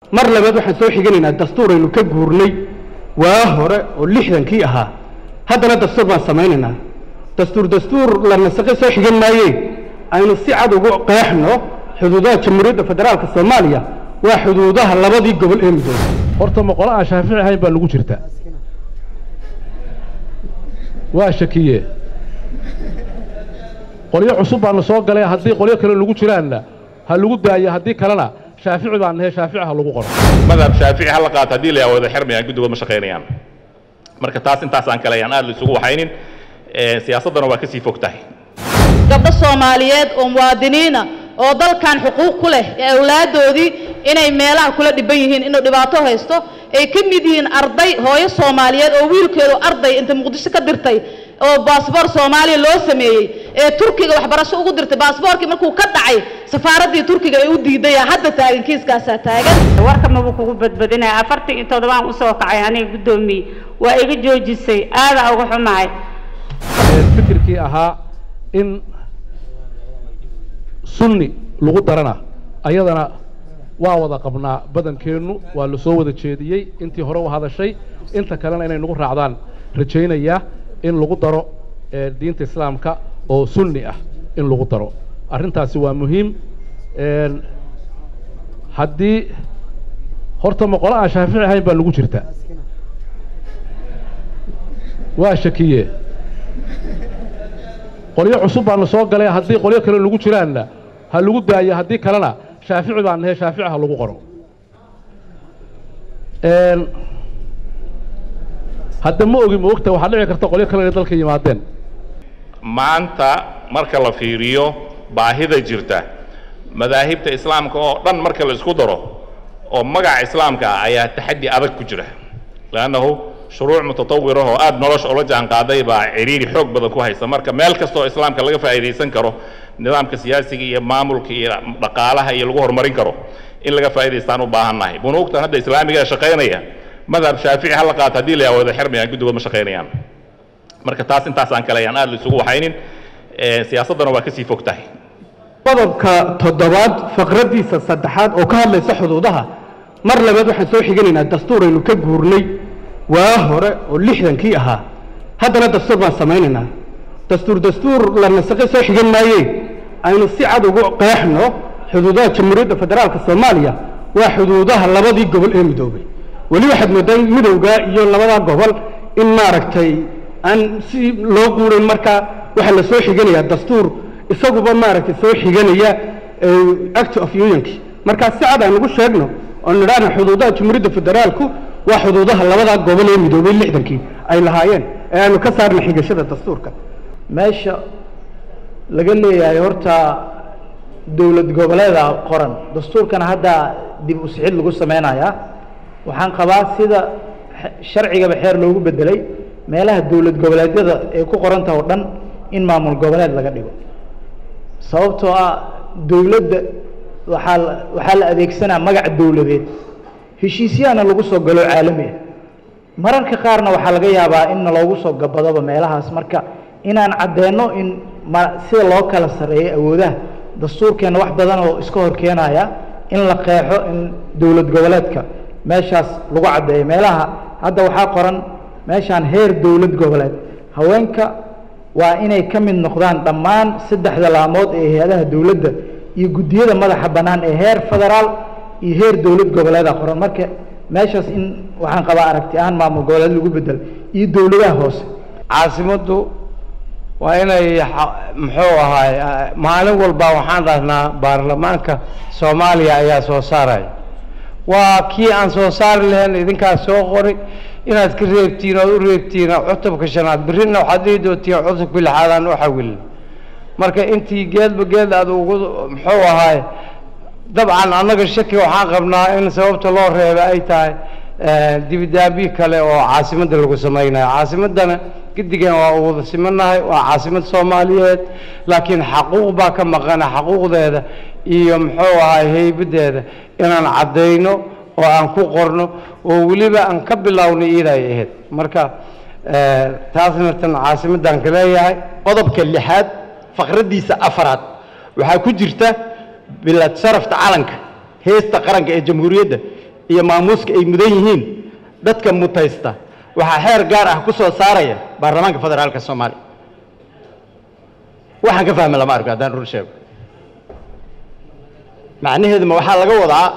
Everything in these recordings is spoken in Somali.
mar labaad waxaan soo xiganaynaa dastuuraynu ka guurnay waa hore oo lixdankii ahaa haddana dastuur baan samaynaynaa dastuur dastuur la nasaqe soo xigan maaye aynu si cad ugu qeexno xuduudaha jamhuuriyadda federaalka soomaaliya waa xuduudaha labadii gobol ee midoobay horta ma qolo aan shaafici ahayn baa lagu jirta waa shakiye qolyo cusub baana soo galay haddii qolyo kale lagu jiraanna ha lagu daayo haddii kalena shaafici baan nahay shaafici ha lagu qoro madhab shaafici ha la qaato haddii la wada xirmayaan guddigood ma shaqaynayaan marka taas intaasaan kale ayaan aad la isugu waxaynin siyaasaddana waa kasii fog tahay gabdho soomaaliyeed oo muwaadiniina oo dalkan xuquuq ku leh ee awlaaddoodii inay meelaha kula dhiban yihiin inuu dhibaato haysto ay ka mid yihiin arday hooyo soomaaliyeed oo wiilkeedu arday inta muqdisho ka dirtay oo baasboor soomaaliya loo sameeyey ee turkiga waxbarasho ugu dirtay baasboorkii markuu ka dhacay safaaraddii turkiga ay u diidaya hadda taagan kiiskaasaa taagan warka mabuu kugu badbadinaya afartan iyo toddobaan usoo kacay aniga guddoomiye waa iga joojisay aadaa uga xumahay fikirkii ahaa in sunni lagu darana ayadana waa wada qabnaa badankeennu waa la soo wada jeediyey intii hore u hadashay inta kalena inay nagu raacdaan rajaynayaa in lagu daro diinta islaamka oo sunni ah in lagu daro arrintaasi waa muhiim haddii horta ma qolo aan shaafici ahayn baa lagu jirta waa shakiye qolyo cusub baana soo galay haddii qolyo kale lagu jiraanna ha lagu daayo haddii kalena shaafici baan nahay shaafici ha lagu qoro hadda ma ogi ma ogta waxaa dhici karta qolyo kale inay dalka yimaadeen maanta marka la fiiriyo baahida jirta madaahibta islaamka oo dhan marka la isku daro oo magaca islaamka ah ayaa taxaddi adag ku jira leannahu shuruuc mutatawir ah oo aada nolosha ula jaan qaaday baa ciriiri xoog badan ku haysa marka meel kasta oo islaamka laga faa'iidaysan karo nidaamka siyaasiga iyo maamulka iyo dhaqaalaha iyo lagu horumarin karo in laga faa'idaystaan u baahannahay bunuugtan hadda islaamiga shaqaynaya madhab shaafici ha la qaato haddii la wada xirmayaan guddigood ma shaqaynayaan marka taas intaasaan kale ayaan aad la isugu waxaynin siyaasaddana waa kasii fog tahay qodobka toddobaad faqraddiisa saddexaad oo ka hadlaysa xuduudaha mar labaad waxaan soo xiganaynaa dastuuraynu ka guurnay waa hore oo lixdankii ahaa haddana dastuur baan samaynaynaa dastuur dastuur la nasaqe soo xigan maaye aynu si cad ugu qeexno xuduudaha jamhuuriyadda federaalka soomaaliya waa xuduudaha labadii gobol ee midoobay weli waxaad mooddaa midowga iyo labadaa gobol in maaragtay aan si loo guurin markaa waxaa la soo xiganayaa dastuur isaguba maaragtay soo xiganaya act of unionki markaa si cad aan ugu sheegno oo nidhaahna xuduudaha jamhuuriyadda federaalku waa xuduudaha labadaa gobol ee midoobay lixdankii ay lahaayeen ee aanu ka saarna xigashada dastuurka meesha laga leeyahay horta dowlad goboleeda qoran dastuurkana hadda dib u sixid lagu sameynayaa waxaan qabaa sida sharcigaba xeer loogu bedelay meelaha dowlad goboleedyada ee ku qoranta oo dhan in maamul goboleed laga dhigo sababtoo ah dowladda waxaa waxaa la adeegsanaa magac dowladeed heshiisyahana lagu soo galo caalami ah mararka qaarna waxaa laga yaabaa in loogu soo gabadoba meelahaas marka inaan caddeeno in ma sida loo kala sarreeyo awoodaha dastuurkeenna wax badan oo iska hor keenaya in la qeexo in dowlad goboleedka meeshaas lagu caddeeyo meelaha hadda waxaa qoran meeshaan heer dowlad goboleed haweenka waa inay ka mid noqdaan dhammaan saddexda laamood ee hay-adaha dowladda iyo guddiyada madaxa bannaan ee heer federaal iyo heer dowlad goboleeda qoran marka meeshaas in waxaan qabaa aragti ahaan maamul goboleed lagu bedel iyo dowladaha hoose caasimaddu waa inay muxuu ahaay maalin walba waxaan dhahnaa baarlamaanka soomaaliya ayaa soo saaraya waa kii aan soo saari lahayn idinkaas soo qori inaad ka reebtiin ood u reebtiin cutubka shanaad birrina waxaad dhihi doontiin cutubka lixaad aan u xawilin marka intii geedba geed aad ugu muxuu ahaay dabcan annaga shaki waxaan qabnaa in sababta loo reeba ay tahay dibidaabi kale oo caasimadda lagu samaynayo caasimaddana gedigan waa u wada simanahay waa caasimad soomaaliyeed laakiin xaquuq baa ka maqana xaquuqdeeda iyo muxuu ahay heybaddeeda inaan caddayno oo aan ku qorno oo weliba aan ka bilownay iiday ahayd marka taasna tan caasimaddaan ka leeyahay qodobka lixaad faqraddiisa afaraad waxaa ku jirta bilad sharafta calanka heesta qaranka ee jamhuuriyadda iyo maamuuska ay mudan yihiin dadka mutaysta waxaa xeer gaar ah ku soo saaraya baarlamaanka federaalka soomaaliya waxaan ka fahmi lama arko haddaan rur sheego macnaheedu ma waxaa laga wadaa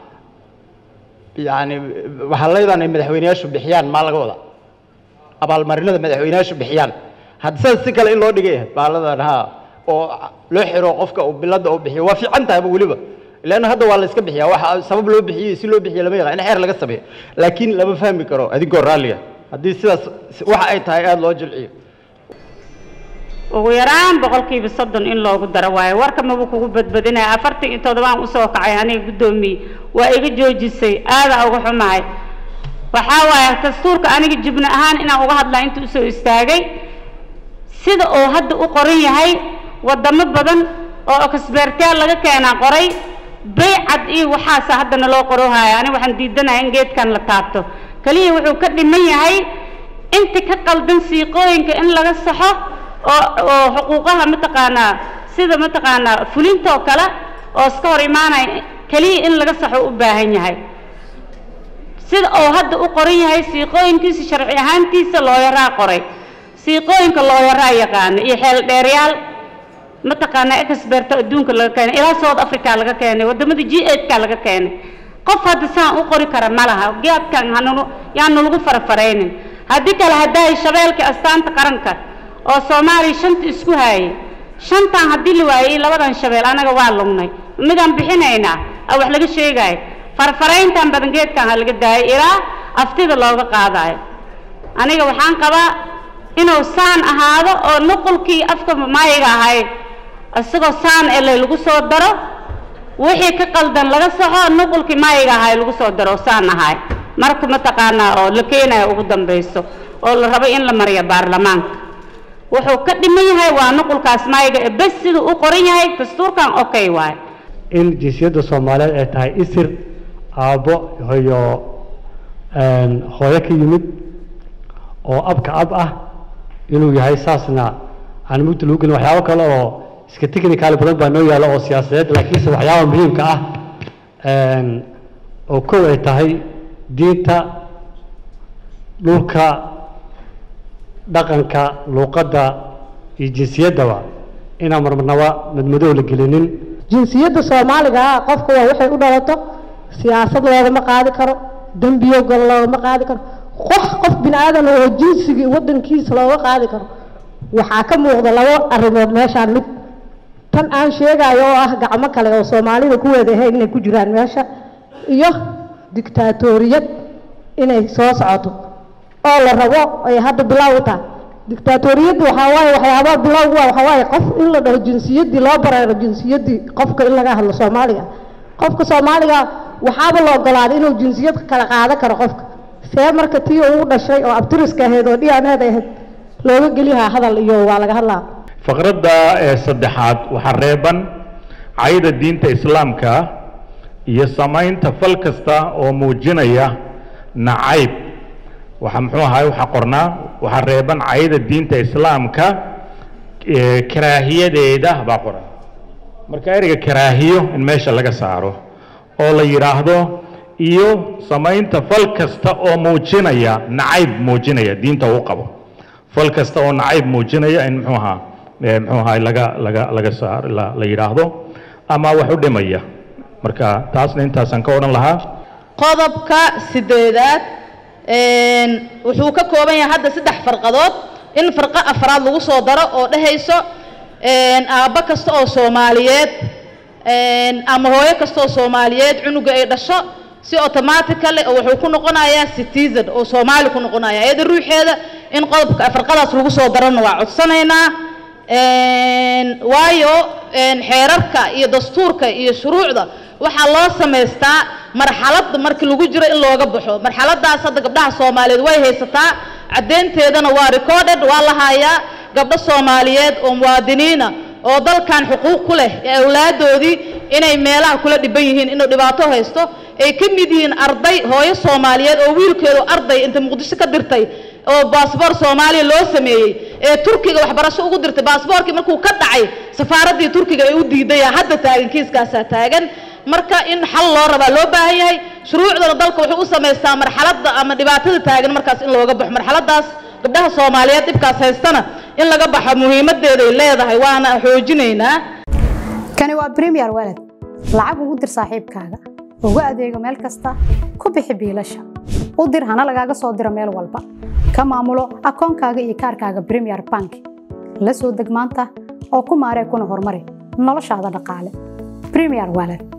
yani waxaa laydaan ay madaxweyneyaashu bixiyaan maa laga wadaa abaalmarinada madaxweyneyaashu bixiyaan hadda sidaas si kale in loo dhigay baaladan ha oo loo xiro qofka uu bilada uu bixiyo waa fiican tahayba weliba leanna hadda waa la iska bixiyaa waxa sabab loo bixiyey si loo bixiyo lama yaqaan in xeer laga sameeyo laakiin lama fahmi karo adigoo raalliga haddii sidaas waxa ay tahay aada loo jilciyo ugu yaraan boqolkiiba soddon in loogu daro waayo warka maba kugu badbadinaya afartan iyo toddobaan usoo kacay aniga guddoomiye waa iga joojisay aadaa uga xumahay waxaa waaye dastuurka aniga jubno ahaan inaan uga hadlaa inta usoo istaagay sida uu hadda u qoran yahay wadamo badan oo oksbeertaal laga keenaa qoray baycad iyo waxaasa haddana loo qorohaya aniga waxaan diidanahay in geedkan la taabto keliya wuxuu ka dhiman yahay inta ka qaldan siiqooyinka in laga saxo oo oo xuquuqaha mataqaanaa sida mataqaanaa fulintoo kale oo iska hor imaanaya keliya in laga saxo u baahan yahay sida uu hadda u qoran yahay siiqooyinkiisa sharci ahaantiisa looyaraa qoray siiqooyinka looyaraa yaqaana iyo xeel dheeryaal mataqaanaa experto adduunka laga keenay ilaa south africa laga keenay wadamada g eight-ka laga keenay qof hadda saan u qori kara ma laha geedkan hanunu yaanu lagu farafaraynin haddii kale haddaay shabeelka astaanta qaranka oo soomaaliya shanta isku haayay shantan haddii la waayey labadan shabeel anaga waa lugnay midaan bixinaynaa a wax laga sheegaayo farfarayntan badan geedkan ha laga daayay ilaa aftida looga qaadayo aniga waxaan qabaa inuu saan ahaado oo nuqulkii afka maayiga ahay isagoo saan ele lagu soo daro wixii ka qaldan laga saxo nuqulkii maayiga ahay lagu soo daro oo saan ahay marka mataqaanaa oo la keenayo ugu dambayso oo la rabo in la mariyo baarlamaanka wuxuu ka dhiman yahay waa nuqulkaas maayiga ee bes siduu u qoran yahay dastuurkan okay waaye in jinsiyadda soomaaliyeed ay tahay isir aabbo iyo hooyo ka yimid oo abka ab ah inuu yahay saasna aan mugdi lagu gelin waxyaabo kale oo iska technical badan baa noo yaalla oo siyaasadeed laakiinse waxyaaba muhiimka ah oo kow ay tahay diinta dhulka dhaqanka luuqadda iyo jinsiyaddaba inaan marmarnaba madmadow la gelinin jinsiyadda soomaaliga ah qofka waa waxay u dhalato siyaasad loogama qaadi karo dembiyo gol loogama qaadi karo qof qof bini aadan oo jinsigii waddankiisa looga qaadi karo waxaa ka muuqda labo arrimood meeshaan mid tan aan sheegayo oo ah gacmo kale oo soomaalida ku weedahay inay ku jiraan meesha iyo dictaatoriyad inay soo socoto oo la rabo ay hadda bilow u tahay dictaatoriyadda waxaa waaye waxyaabaha bilowgu waa waxaa waaye qof in la dhaho jinsiyaddii loo bareero jinsiyaddii qofka in laga hadlo soomaaliga qofka soomaaliga waxaaba la ogolaaday inuu jinsiyad kala qaadan karo qofka see marka tii uu dhashay oo abtiriska ahayd oo dhianeed ahayd looga geliyahaa hadal iyo waa laga hadlaa faqradda ee saddexaad waxaa reeban cayda diinta islaamka iyo samaynta fal kasta oo muujinaya nacayb waxa muxuu ahaay waxaa qornaa waxaa reeban cayda diinta islaamka ee karaahiyadeeda baa qoran marka ereyga karaahiyo in meesha laga saaro oo la yidhaahdo iyo samaynta fal kasta oo muujinaya nacayb muujinaya diinta uu qabo fal kasta oo nacayb muujinaya in muxuu ahaa ee muxuu ahaa laga laga laga saar la, la yidhaahdo ama wax u dhimaya marka taasna intaasaan ka odhan lahaa qodobka sideedaad een, wuxuu ka kooban yahay hadda saddex farqadood in farqo afraad lagu soo daro oo dhehayso een, aabbo kasta oo soomaaliyeed een, ama hooyo kasta oo soomaaliyeed cunuga ay dhasho si automatically oo wuxuu ku noqonayaa citizen oo soomaali ku noqonaya iyada ruuxeeda in qodobka farqadaas lagu soo darona waa codsanaynaa een, waayo een, xeerarka iyo dastuurka iyo shuruucda waxaa loo samaystaa marxalada markii lagu jiro in looga baxo marxaladaas hadda gabdhaha soomaaliyeed way haysataa caddeynteedana waa recorded waa la hayaa gabdho soomaaliyeed oo muwaadiniina oo dalkan xuquuq ku leh ee awlaadoodii inay meelaha kula dhiban yihiin inuu dhibaato haysto ay ka mid yihiin arday hooyo soomaaliyeed oo wiilkeedu arday inta muqdisho ka dirtay oo baasboor soomaaliya loo sameeyey ee turkiga waxbarasho ugu dirtay baasboorkii markuu ka dhacay safaaraddii turkiga ay u diiday hadda taagan kiiskaasaa taagan marka in xal loo rabaa loo baahan yahay shuruucdana dalka wuxuu u samaystaa marxaladda ama dhibaatada taagan markaas in looga baxo marxaladaas gabdhaha soomaaliyeed dhibkaas haystana in laga baxo muhiimadeeday leedahay waana xoojinaynaa kani waa premier walad lacag ugu dir saaxiibkaaga ugu adeego meel kasta ku bixi biilasha u dir hana lagaaga soo diro meel walba ka maamulo akoonkaaga iyo kaarkaaga premier bank la soo deg maanta oo ku maaree kuna horumari noloshaada dhaqaale premier walad